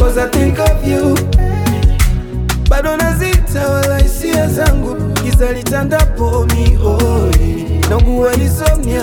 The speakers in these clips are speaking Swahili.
cause I think of you bado nazita wala hisia zangu giza litandapo mihoi naugua insomnia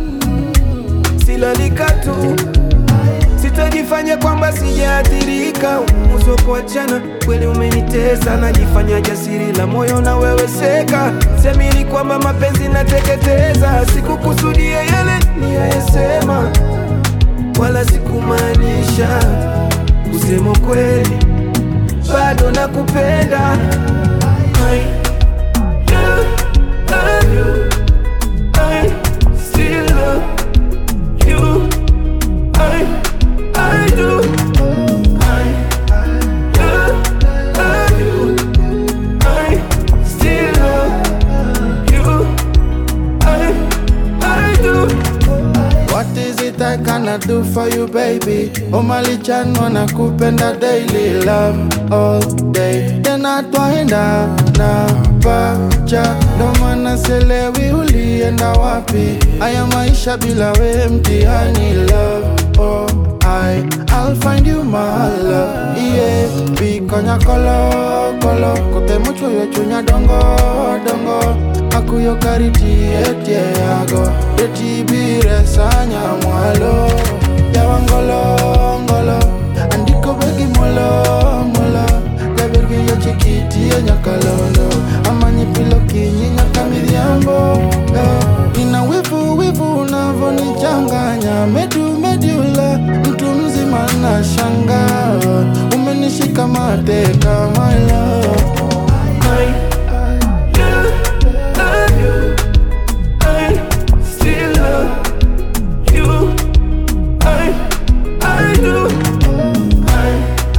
silalika tu sitajifanya kwamba sijaathirika uso kuachana kweli umenitesa najifanya jasiri la moyo na wewe seka semini kwamba mapenzi nateketeza sikukusudia yale niyayesema wala sikumaanisha kusema kweli bado nakupenda I do love you. I still love you. I, I do. I do love you. I still love you. I, I do. What is it I cannot do for you baby? Umalichan wanakupenda daily love all day tena twaenda na pacha ndo maana selewi ulienda wapi haya maisha bila we mtihani love oh I I'll find you my love yeah bikonya kolo kolo kote mucho yo chunya dongo dongo akuyo kariti etie yago etibire sanya mwalo yawangolo ngolo andiko begi molo molo gabergi yo chikiti yo nyakalondo amanyi pilo kinyi nyaka midhiambo eh. ina wivu wivu unavonichanganya medu medula mtu mzima na shanga umenishika mateka my love I do love you. I still love you. I, I do. I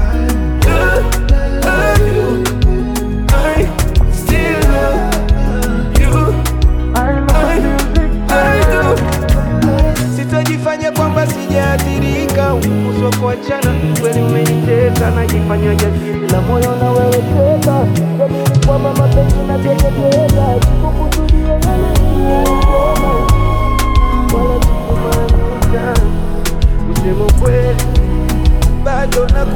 do love you. I still love you. I, I do. Sitajifanya kwamba sijaathirika, uso kuachana kweli umenitesa, najifanya jasiri la moyo na wewe teka, jamini kwamba mapenzi nateketeza, sikukusudia yale niliyosema, wala sikumaanisha kusema kweli, bado na